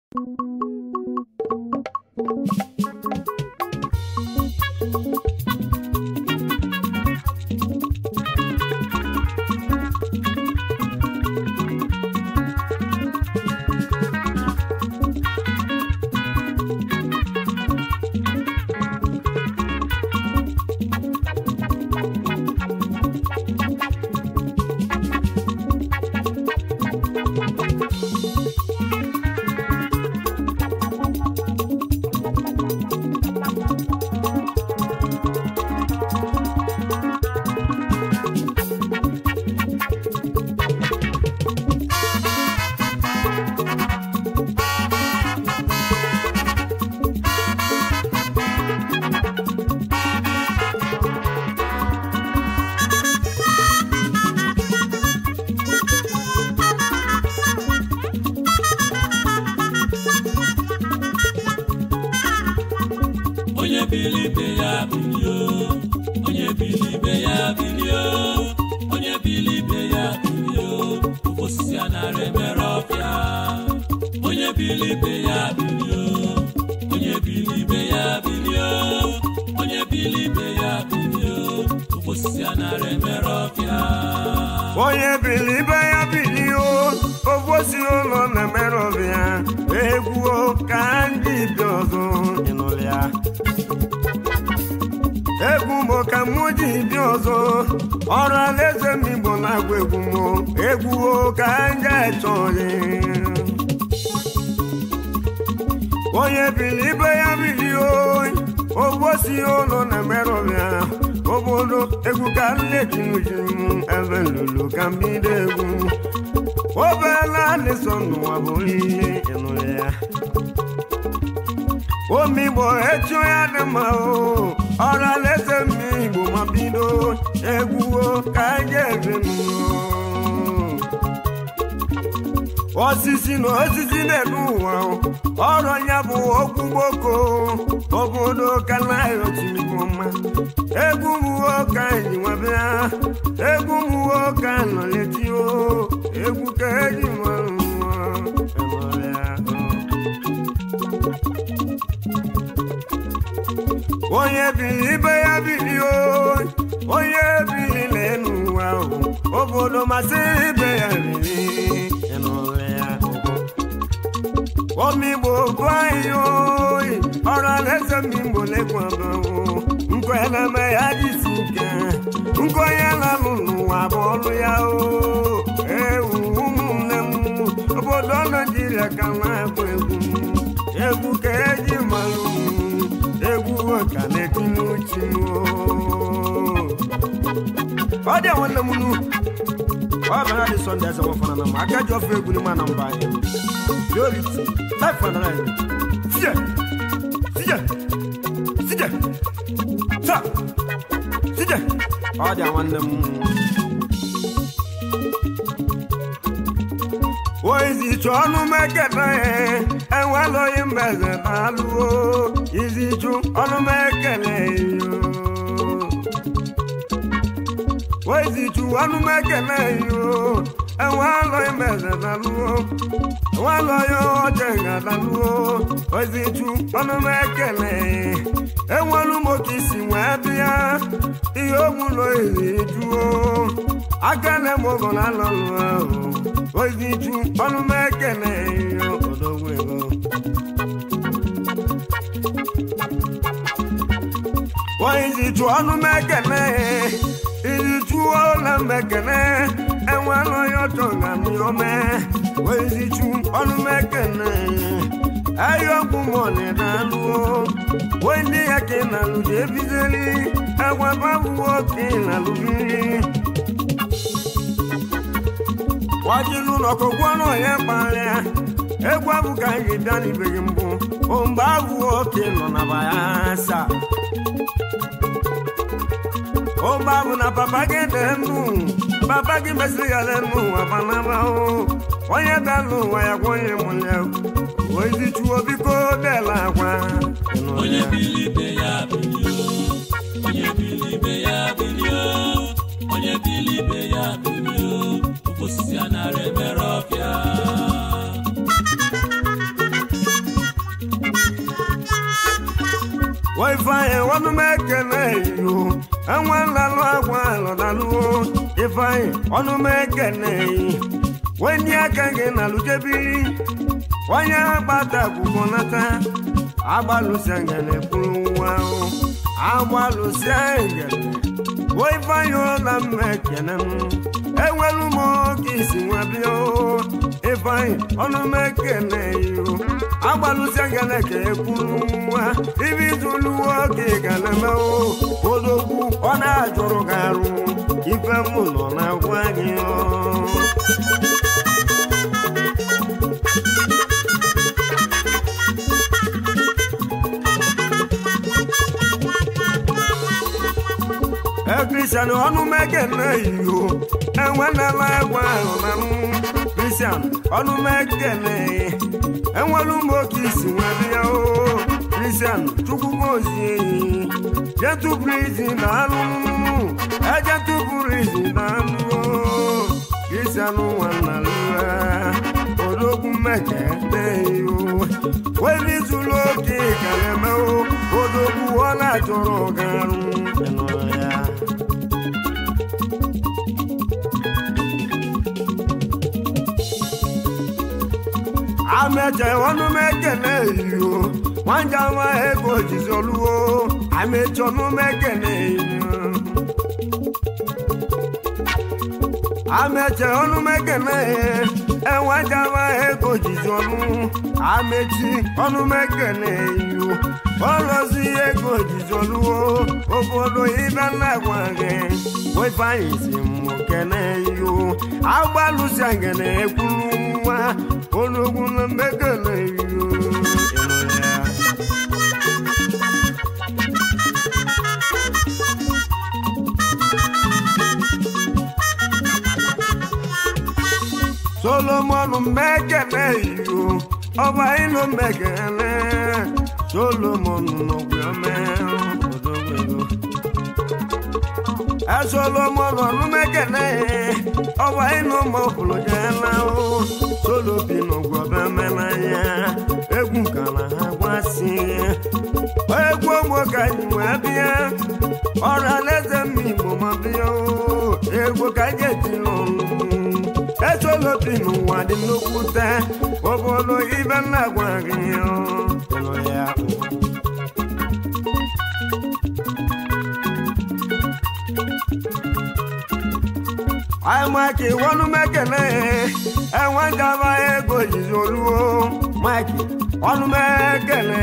onye bili ibe ya bilio onye bili ibe ya bilio onye bili ibe ya bilio osisi a nara emere ọfịa onye bili ibe ya bilio onye bili ibe ya bilio onye bili ibe ya bilio osisi a nara emere ọfịa onye bili ibe ya bilio obosi ụlọ na-emere ọbịa egwuo ka ndị bi ọzọ ịnụrụ ya egwu mo ka mụ ji bi ọzọ ọrụ alaeze m igbo na-agwa egwu mo egwuo ka ndị echọghị onye bili ibe ya bilio obosi ụlọ na-emere ọbịa obodo egwu ka nlejinuji m ebe lulu ka mbido egwu obela adịsọ n'ụwa bụ ihe ịnụrụ ya omigbo echi ya dị mma o ọrụ alaeze m igbo ma bido egwuo ka anyị ebe m osisi na osisi na-ede ụwa ọrụ ya bụ okwu gboko obodo ka na-ayochimma egwu mụwo ka anyị nwebịa egwu mụwo ka nọletio egwu ka eji nwere onye bili ibe ya bili o onye bili n'elu ụwa obodo masịrị ibe ya bili omigbo bụ anyị oyi ọrụ alaeze mmigbo lekwabawo nkweneme ya jisi ike nkwenye lalụ n'ụwa bụ ọlụ ya o ewu ụmụnne m obodo naijiria ka na-agba egwu egwu ka eji malụ egwu ka na-etinye uchi ọ dị nwanne m nu ọ bịara dị sọnde eze nwafọna na m aka ji ofe egwu n'ime na mba anyị priority life and life sije sije sije sa sije ọ dị nwanne m oizichu ọnụ mekele enweloghị mbeze na-alụo izichu ọnụ mekele yo oizichu ọnụ mekele yo enweloghị mbeze na-alụo enweloghị oche ga-adalụo oizichu ọnụ mekele enwelu m oke isi wee bịa ihe ogbulo izijuo aka na-eme ogo na alọlụ ahụ ozichu ọnụ m ekele odogwu ego ozichu ọnụ m ekele izichu ụlọ m ekele enwere onye ọchọ ga ome ozichu ọnụ m ekele ayọkwu mọni na-alụo wee ndị ya ka ị na-alụ ji ebizeli agwababụwo ka ị na-alụbiri wajilu n'ọkụgwọ n'onye kpara egwu abụ ka anyị bịa n'ibeghị mbụ mgbe abụ oke nọ na bayasa mgbe abụ na papa gị dị ndụ papa gị mesịrị ya n'elu ụwa banabahụ onye dalụ ụwa ya gwonye mụlya ozichuo biko dela agwa onye bili ibe ya bilio onye bili ibe ya bilio onye bili ibe ya bilio osisi a nara emere ọfịa ifeanyị ọnụ m ekele iyo enwe nlalụ agwa alọdaluo ifeanyị ọnụ m ekele wenye aka gị na lujebiri onye agbata akwụkwọ nata agbalụsịa ngele kwuru nwa ahụ agbalụsịa ngele wo ifeanyị ụla m ekele m enwelu m oge isi nwa bịa ifeanyị ọnụ m ekele iyo agbalụsịa ngele ka ekwuru nwa ibi izuluwo oge ga-eme odogwu ọ na-ajụrụ gị arụ ife m nọ na-agwa gị ọ kristian ọnụ mekene iyo enwenela egwa ahụ na m kristian ọnụ mekene enwelu m oke isi nwere ya o kristian chukwugozie eyi jetụpụrụ izi na anụ ejetụpụrụ izi na anụ kristian nwanna lụa odogwu mekene iyo weli zuru oke ka na-eme odogwu ọ na-achọrọ garụ ya ameche ọnụ m ekele iyo nwanja nwa ego jizi oluwo ameche ọnụ m ekele iyo ameche ọnụ m ekele enwanja nwa ego jizi ọnụ amechi ọnụ m ekele iyo ọlọzi ego jizi oluwo obodo ibe na-agwa gị wefanyị si m kene iyo agbalụsi ngene ekwuru nwa ológun ló mẹ́kẹ̀lẹ́ yìí solomoni mẹ́kẹ̀lẹ́ yìí ọba ìlú mẹ́kẹ̀lẹ́ solomoni nọgbẹ́mẹ́ ọdọ́gbẹ́gbẹ́ ẹ solomoni ọdún mẹ́kẹ̀lẹ́ ọba ìlú mọ̀kùlùjẹ́ náà solobi n'ụgwọbe menanya egwu ka na ha gwasị egwu ogbo ka anyị wee bịa ọrụ alaeze mma igbo ma bịa egwu ka anyị eji n'ọnụ esolobi n'ụwa dị nnukwute obodo ibe nna gwa gị ya mike wọnú mẹkẹlẹ ẹwọn jaba ego jizi oluwo mike ọnú mẹkẹlẹ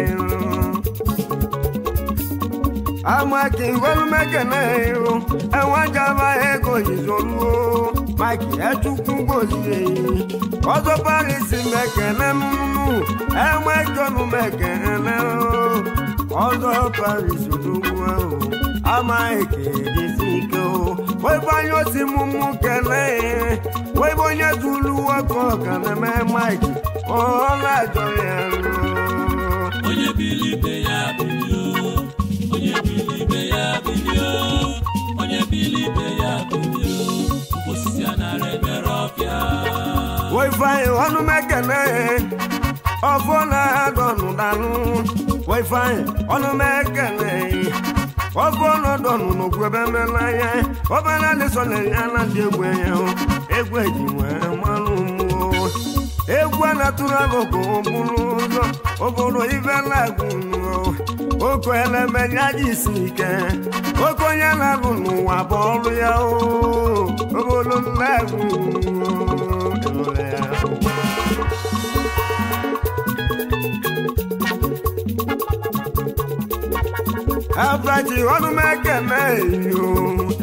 mike wọnú mẹkẹlẹ ẹwọn jaba ego jizi oluwo mike ẹtukú gozi ọzọ paris mẹkẹlẹ nínú ẹwọn ẹjọnu mẹkẹlẹ ọzọ paris olówó ama ekele si ike o webe onye osi mụmụ kele webe onye zuru nwoke ọka na-eme mike ọ na-ajọ ya onye bili ibe ya bilio onye bili ibe ya bilio onye bili ibe ya bilio osisi a nara emere ọfịa wefanyị ọnụ mekele ọfọ na-adọnụ danụ wefanyị ọnụ mekele ọfọ ọnọdọnụ n'okwu ebe mmanya ọbara lesọna ya na ndị egwu ya egwu eji nwee mmanụ mmụọ egwu a na-atụrụ alụkụ bụrụ ụzọ obodo ibe na-agụ oke eleme ya ji isi ike oke onye na-alụ n'ụwa bụ ọrụ ya obodo na-agụ ya Abraji ọdún mẹ́kẹ̀lẹ́ yìí o.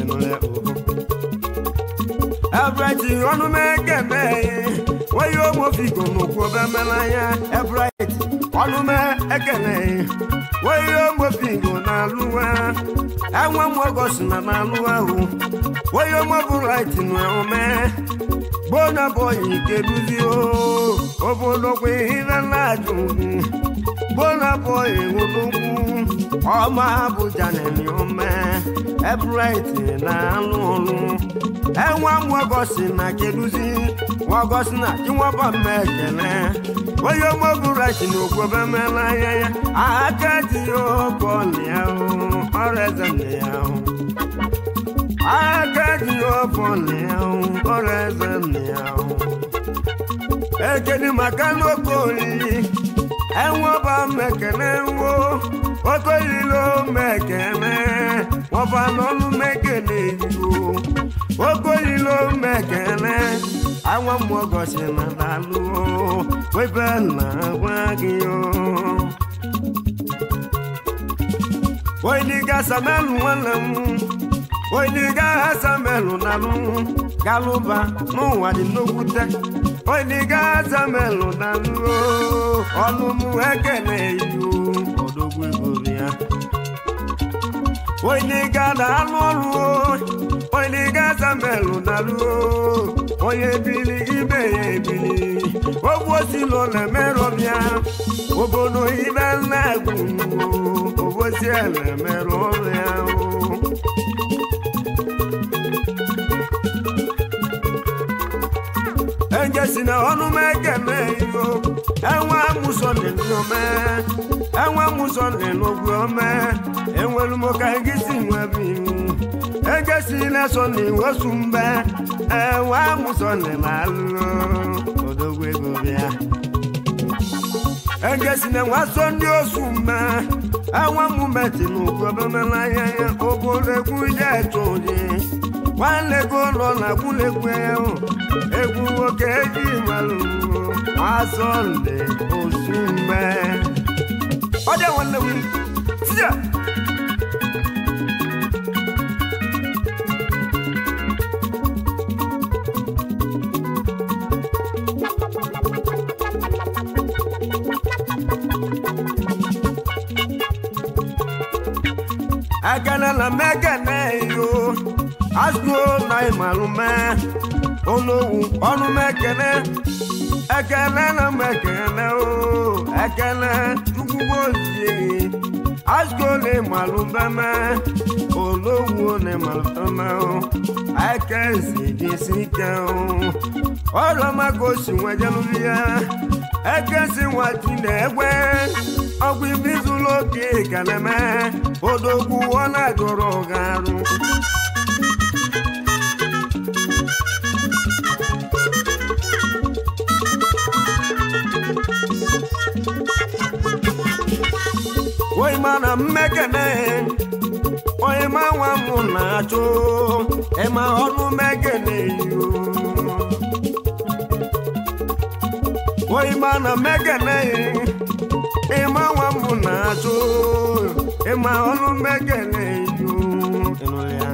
Abraji ọdún mẹ́kẹ̀lẹ́ yìí. Wọ́n yóò mọ fi gòmò kú ọbẹ̀ mẹ́la yẹn. Abraji ọdún mẹ́kẹ̀lẹ́ yìí. Wọ́n yóò mọ fi gò n'alú wa. Ẹ̀wọ̀n mú ọgọ́sì nà n'alú wa o. Wọ́n yóò mọ búráìtì nù ẹ̀wọ̀n mẹ́. Gbóná bọ̀ yìí keduzi o. Obodo pé ilẹ̀ náà dùn. gbónàbọ̀ ìwòlógún ọmọ abụja na-enye ome ebrite na-alụ ọrụ enwe nwagosi na keduzi nwagosi na chinwaba mma ekele onye ọmọbụrati na okwobe mela anya ya aka ji ya ọbọlịa ọrụ eze nne ya aka ji ya ọbọlịa ọrụ eze nne ya ekedi maka n'oke oriri enweba mekene nwo okoyilo mekene wọba n'ọnụ mekene yo okoyilo mekene awa mmụọgọsi na dalụ webe na gwa gị yo oyiga samelu nwanne m oyiga samelu nalụ galụba n'ụwa dị n'okwute oyiga samelu nalụ ọnụ m ekele yo odogwu egori ya oyiga na-alụ ọrụ oyiga samelu nalụ onye bili ibe ya ebili ogwu osilo na-emerọbịa obodo ibe nna-egwu obosi na-emerụ ọrụ ya ejesi na ọnụ m ekele iyo enwe amụsọ n'ome enwe amụsọ n'ogwu ome enwere m ka gị si nwebe iwu ejesi na-eso n'iwesu mbe enwe amụsọ n'alụ odogwu ego bịa ejesi na nwaso ndị osu mbe enwe mumeti n'ugwu obemelanya ya obodo egwu je eto oji nwanne ego nọ na gwulegwu ahụ egwu nwoke eji malụ asọnde osu mbe ọ dị nwanne m tija ekene na mekene yo asụo na ịmalụme olowu ọnụ mekene ekene na mekene o ekene chukwugbo ozie asụo na ịmalụbeme olowu na ịmalụbeme o ekezi dịsi ike o ọrụmaka osi nwejelụrụ ya ekesi nwati na-egwe ọgwụ ibe izụlụ oke ka na-eme odogwu ọ na-agụrụ ga arụ onye ma na mmekene onye ma nwa m na-achụ ịma ọnụ mekene yo onye ma na mmekene ịma nwa m na-achụ ịma ọnụ mekene yo ịnụ ya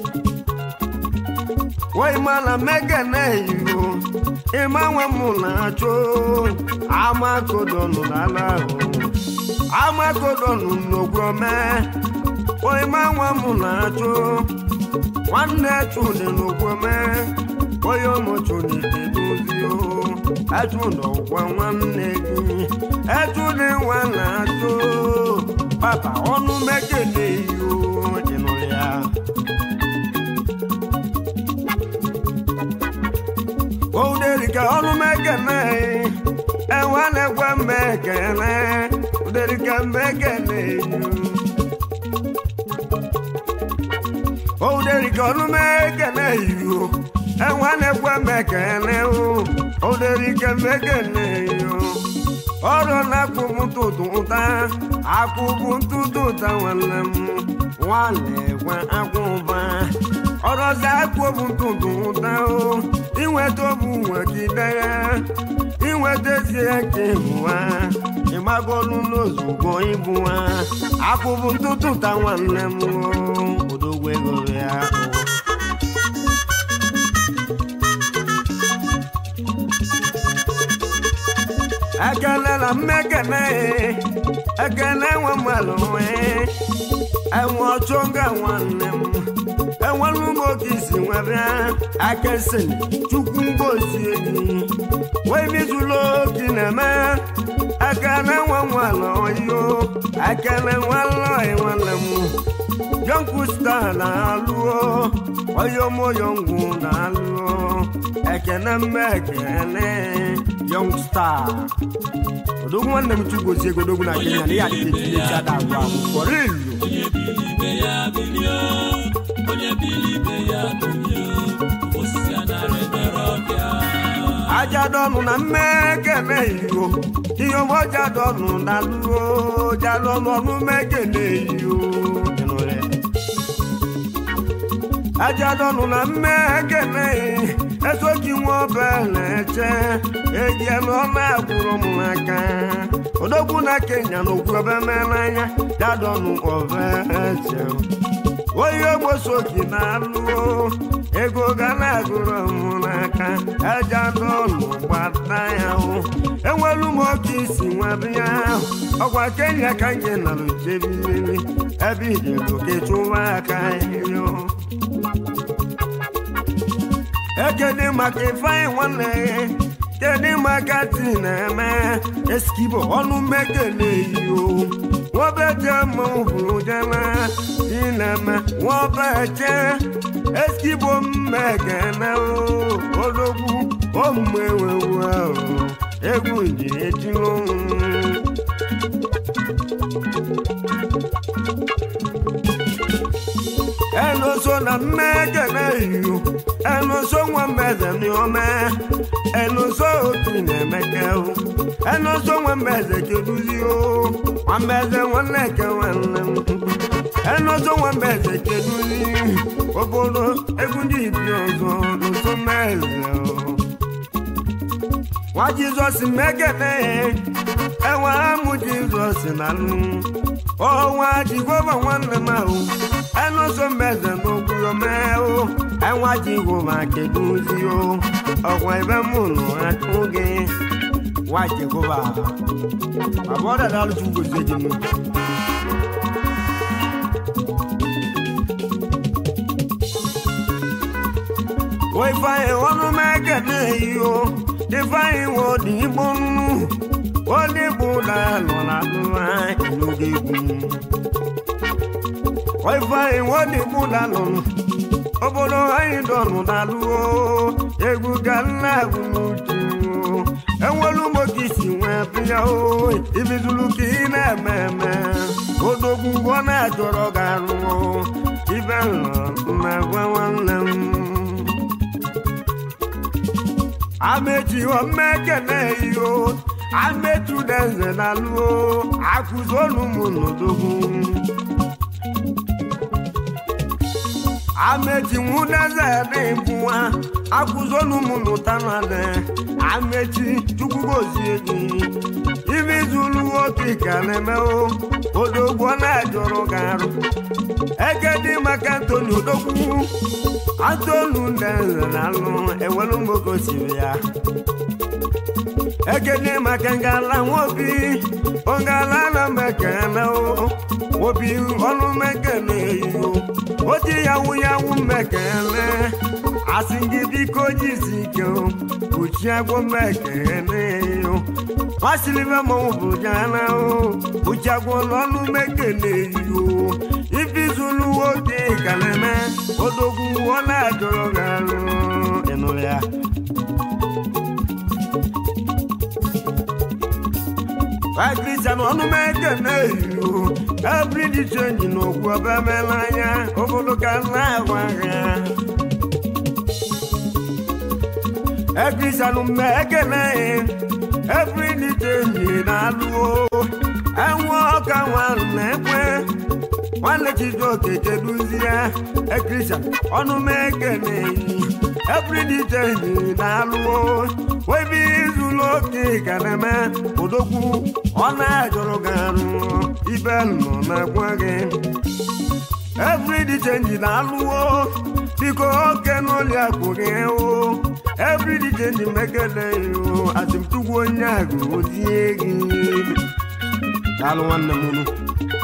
onye ma na mmekene yo ịma nwa m na-achụ amakodonụ n'ala ahụ amakodonụ n'ogwome onye ma nwa m na-achụ nwanne chụdị n'ogwome onye ọmụchụdị edozio echụdọgwa nwanne gị echụdị nwa na-achụ papa ọnụ mekele iyo ịnụ ya ouderika ọnụ mekele enwe na-egwe mmekele uderika mmekele iyo ouderika ọnụ mekele iyo enwe na-egwe mmekele o ouderika mmekele iyo ọrụ na-akwụbụ ntụtụ ụta akwụbụ ntụtụ ụta nwanne m nwanne gwa akwụba ọrọzi akwụbụ ntụtụ ụta o inweta obu nwegide ya inweta ezie ka ịbụwa ịgbagolu n'ozugbo ịbụwa akwụbụ ntụtụ ụta nwanne m odogwu ego ya ekele na mmekene ekele nwe mmadụ nwee enwe ọchọga nwanne m enwere ụmụ oge isi nwebịa akesi chukwu ngozie gị wee mizụlụ oge na-eme ekele nwe nwalụ ekele nwanlọị nwanne m yọngwu star na-alụọ oyomoyongwu na-alụọ ekene mme ekele yọng star odogwu nwanne m chugozie godogwu na kenya na ya adịghị ada agwụ agwụ kpọrọ ilu onye bili ibe ya bilie onye bili ibe ya bilie osisi anara emere ọbịa ajadọnụ na mmekene iyo ihe ọmọjadọnụ na lụọ jalọnụ ọnụ mekene iyo ajadọnụ na mmekene esoji nwa obeleche ejielu na-agwụrụ m n'aka odogwu na kenya na okwu ebe n'anya jadọnụ obeche onye ogbosoki na-alụọ ego ga na-agụrụ m n'aka ajadọnụ gbata ya hụ enwelu m oke isi nwabịa ahụ ọgwa kenya ka nye nara jebiri ebe ijego kechụwa aka yo ekene maka ifeanyị nwanne kedu maka ti na-eme eskibo ọnụ mmekele iyo nwobeje mụhụrụ jena ti na-eme nwobeje eskibo mmekene odogwu omumewewu ahụ egwu ji ejiro ẹnuso na mmekele iyo ẹnuso nwa mbeze miome ẹnuso otu na-emeke o ẹnuso nwa mbeze keduzi o nwa mbeze nwanne ke nwanne m ẹnuso nwa mbeze keduzi obodo egwu ndị ibi ọzọ nuso mmeze o nwa jizọs mmekele enwe amụ jizọs na nụ ọnwa jehova nwanne m ahụ ẹnuso mbeze n'okwu omeo ẹnwa jehova keduzi o ọkwa ebe mụ nọ atụ gị nwa jehova bàbá ọ̀dà dàlú tún gbèsè jì mí. wọ́n ifeanyi ọnụ mẹ́kẹ̀dẹ̀ yìí o ifeanyi wọ́n dì í bọ́ nù wọ́n dì bò lálọ́ lálọ́ ìlúgẹ̀ egwu. wọ́n ifeanyi wọ́n dì bò lálọ́ obodo anyị dọnụ n'alụo egwu ga nna agwụ n'uju enwelu moke isi nwee bịa o ibizulu ka ị na-eme eme odogwu ọ na-achọrọ gị arụọ ibe na gwa nwanne m amechi omekene iyo amechu denze na luo akụzolu m n'odogwu amechi nwudeze dị bụwa akụzolu m n'ụtanade amechi chukwugozie gị ibi zulu oke ka na-emewo odogwu ọ na-ajọrọ gị arụ eke dị maka antoni odogwu antonu ndeze na alụ ewelu mgbokosiri ya ekene maka ngala nwobi ongala na mekene o obi ọnụ mekene iyo oti yawu yawu mekene asị gị biko jisi ike o kpuchi agwọ mekene yo masịrịbe mọnwụ bụ jana o kpuchi agwọ n'ọnụ mekene iyo ifizulu nwoke kaleme odogwu ọ na-ajọrọ gị arụ ịnụrụ ya Kristian ọnụ m ekene iyo ebiri dị chenji n'okwu ebe emela anya obodo ka na-agwa ha ekristian mme ekene ebiri dị chenji na-alụo enwe ọka nwanụ na-ekwe nwanne chijoke keduzie ekristian ọnụ m ekene ebiri dị chenji na-alụo webi izulu oke ka na-eme odogwu ọ na-ajọrọ gị arụ ibe nọ na-agwa gị everyday change na-alụwo biko oke n'ụlọ akụ gị o everyday change mekele o atụmtugwu onye agụ ozie gị daalụ nwanne m unu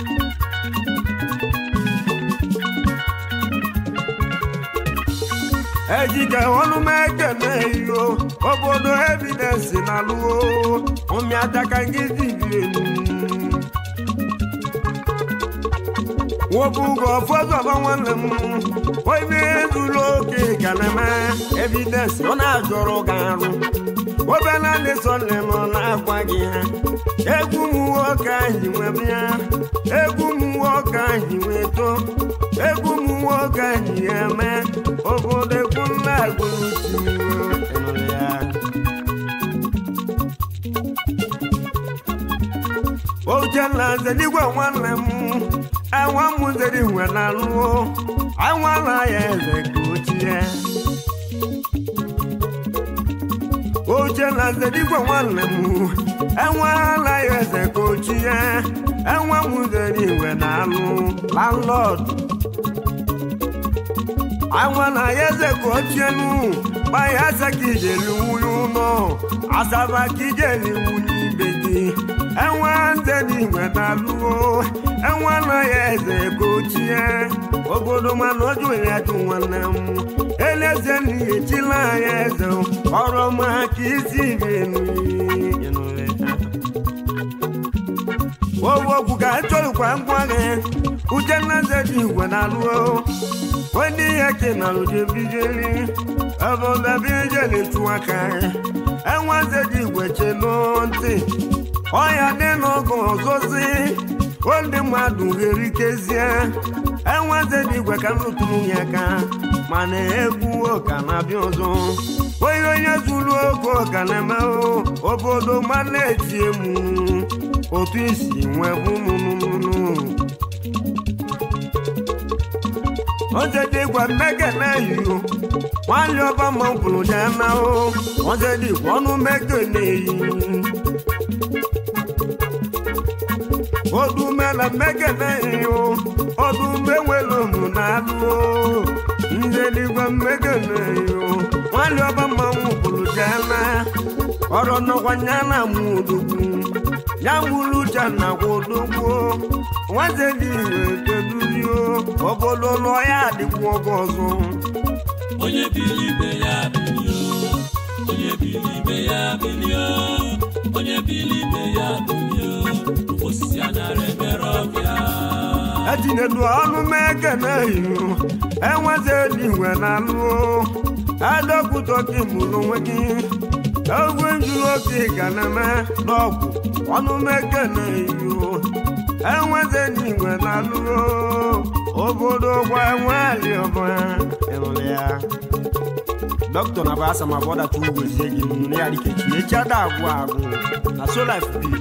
ejike ọnụ m ekele iyo obodo evidence na alụo ụmịadaka gị dibiri elu nwobugo ọfọdụọba nwanne m oibe zuru oke ka na-eme evidensị ọ na-ajọrọ gị arụ obela na-esole m na-agwa gị ha egwu m nwoke anyị nwee bịa egwu m nwoke anyị nwee too egwu m nwoke anyị eme obodo egwu nna agụrụ ya Uchenna zeligwe nwanne m enwe m zeri nwe na alụọ anwala ya eze ka ochie Uchenna zeligwe nwanne m enwela ya eze ka ochie enwe m zeri nwe na alụ landlord anwala ya eze ka ochie nu gbaya ase ka ijeli nwunye ụlọ asaba ka ijeli nwunye ibe gị enwe nze n'igwe na-alụo enwe anaghị eze ka ochie obodo mana oju ya jụ nwanne m eleze n'ihe chila anya eze ọrụ ọma ka isi benu owokwu ka chọrọkwa ngwa gị uchenna nze dị igwe na-alụo ndị ihe kenalụ jebijeli ọbụbabijeli chụ aka enwe nze dị igwe chelo ntị ọya dị n'oge ọzọzi ndị mmadụ ga-erikezie enweze dị igwe ka nrụtụrụ ya aka mana egwu ụka na-abịa ọzọ onye onye zuru oge ọka na-eme obodo ma na-eti emu otu isi nwee bụnụnụnụ ozedi igwe mmekene yiyo nwanne ọba ma bụrụ ya na ozedi igwe ọnụ mmekene yi odumela mmekene iyo odume nwere ụmụ na-alụ ndị eluigwe mmekene iyo nwanne ọba mmanwụ bụrụ jana ọrụ nọkwanya na mụdugwu ya mụrụ uche na gwodogwo nwaze dị ire kedurio obodo lụọ ya adịkwu oge ọzọ onye bili ibe ya bilio onye bili ibe ya bilio onye bili ibe ya bilio osisi anara emere ọbịa etinyelu ọnụ mekene iyo enweze dị igwe na alụo adọkwutọki mụrụ onwe gị ogwe njuru oke ga na-eme n'ọgwụ ọnụ mekene iyo enweze dị igwe na alụo obodo gwa nwali ọbụla ịnụrụ ya dọkịta na basa ma bọda tu wezie gị nne ya dịka echi echi ada agwụ agwụ na so life bi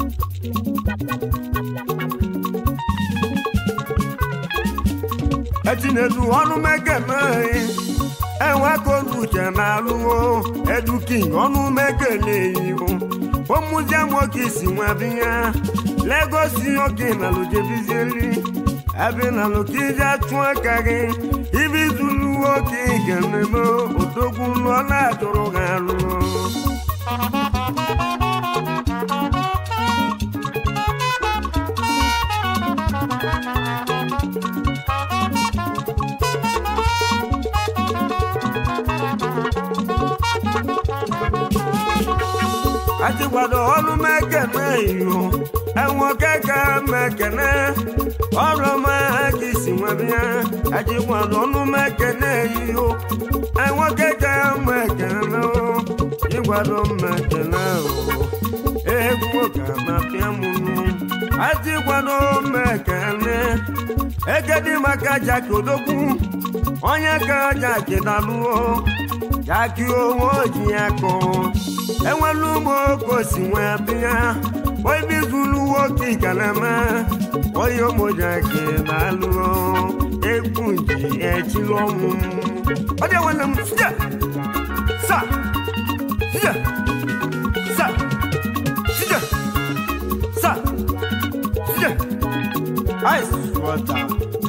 etinedu ọnụ mekene enwe ka olu uche na-alụwo eduking ọnụ mekene iyo ụmụzie nwoke isi nwebiya legosi oke na lojebizieli ebe na lokije achụ aka gị ibi zulu nwoke ga-ememe odogwu lụọ na-atụrụ gị alụ achịkwado ọrụ mekene iyo enwokeke mekene ọrụ ma ka isi nwebịa achịkwado ọnụ mekene iyo enwokeke mekene ịgbado mekene egwu ka na-apịa mụnụ achịkwado mekene egedi maka jaki odogwu onye ka jaki dalụo jaki owo ji ya kọọ enwelu ụmụ oke osi nwee bịa oibi zulu nwoke ikalama onye ụmụjaki na-alụ egwu ji echiri ọnwụ ọ dị nwanne m sija sa sija sa sija sa sija ice water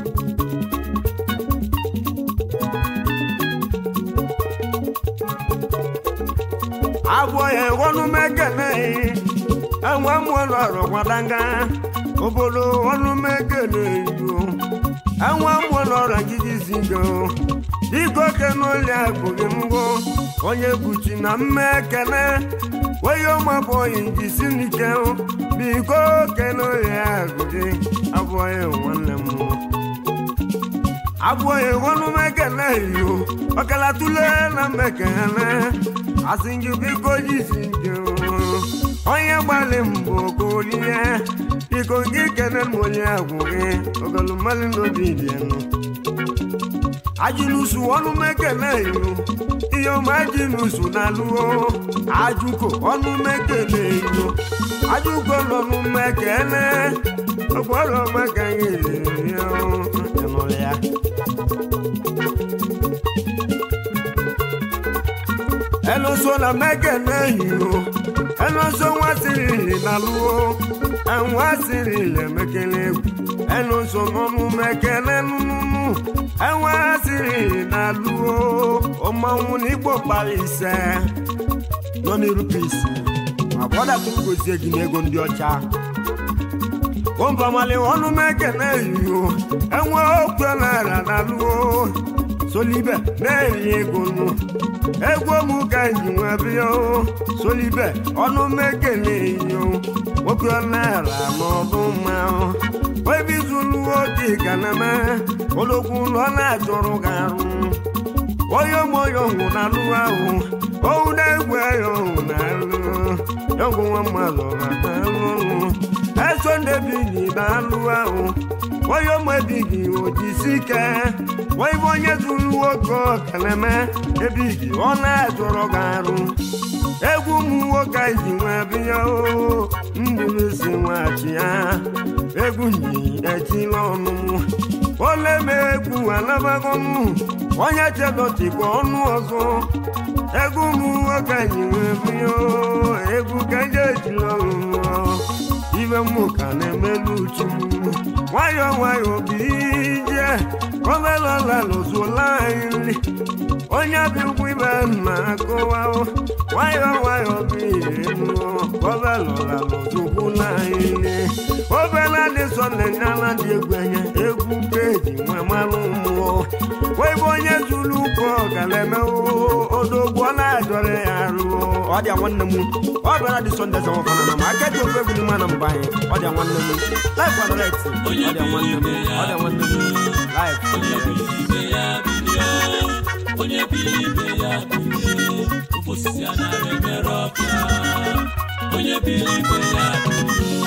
abụọ ya ọnụ mekene enwe mụọlụ ọrụ gwadanga obodo ọnụ mekene yo enwe mụọlụ ọrụ gidi zigo biko kenoli akụghị mbụ onye buchi na mmekene onye ọmabụghị jisi n'ike biko kenoli akụghị abụọ ya nwanne m abụghị ọnụ mekele iyo ọkala tụle na mmekele asị gị biko jisi nke onye gbalị mbụ kolie biko gị kene m onye agwụ gị ogolu mmadụ n'obi dienụ ajinusu ọnụ mekele iyo ihe ọma ajinusu na-alụo ajuko ọnụ mekele iyo ajuko n'ọnụ mekele ọgbọrọ maka ihe ya ịnụrụ ya ẹnuso na mẹkẹnẹ yìí o ẹnuso wọn siri nàlúwo ẹwọn siri lẹ mẹkẹlẹ egwu ẹnuso nọnù mẹkẹlẹ nùnùnù ẹwọn siri nàlúwo ọmọwụ n'igbo kpara ise nọ n'iru pisi agbọdọ tụrụ gosi gị n'ego ndị ọcha kọmpamali ọnụ mẹkẹnẹ yìí o ẹwọn okwu naira nàlúwo solibe na-eri ego nù egwu m ka ji nwe bịa o solibe ọnụ mekele yo nwoke naira n'ọdụ mma ebe izulu oge ka na-eme olokwu ụlọ na-achọrọ ga arụ onye moyo hụ na alụ ahụ owu na-egwu ya hụ na alụ yọgwụ nwa mmadụ na alụ eso ndebigi na alụ ahụ onye ụmụ ebighị ojisi ike wee bụ onye zuru nwoke ọkaleme ebighị ọ na-ajụrụ gị arụ egwu ụmụ nwoke ji nwee bịa o mmiri si nwachi ya egwu nyi ejila ọnụ ole ma egwu anabago m onye chedọchikwa ọnụ ọzọ egwu ụmụ nwoke ji nwee bịa o egwu ka eji ejila ọnụ ibe mmụ ka na-emelu uchu nwayọ nwayọ bụ ije omelọla lụzụla anyị nri onye bi ụkwụ ibe na-akụwa nwayọ nwayọ bụ ihe nụọ omelọla lụzụkwula anyị nri obela dị sọnde nyala dị egwu enye egwu peji nwe mmanụ mmụọ wee bụ onye zuru ụkwụ ọgalemewo odogwu ọ na-ajọrọ ya arụọ ọ dị nwanne m ọ bịara dị sọnde zọwọfana na ma aka ji ofe egwu n'ime na mba anyị ọ dị nwanne m laif ọdọret ọ dị nwanne m ọ dị nwanne m laif onye bili ibe ya bilie onye bili ibe ya bilie ofe osisi a nara emere ọbịa onye bili ibe ya bilie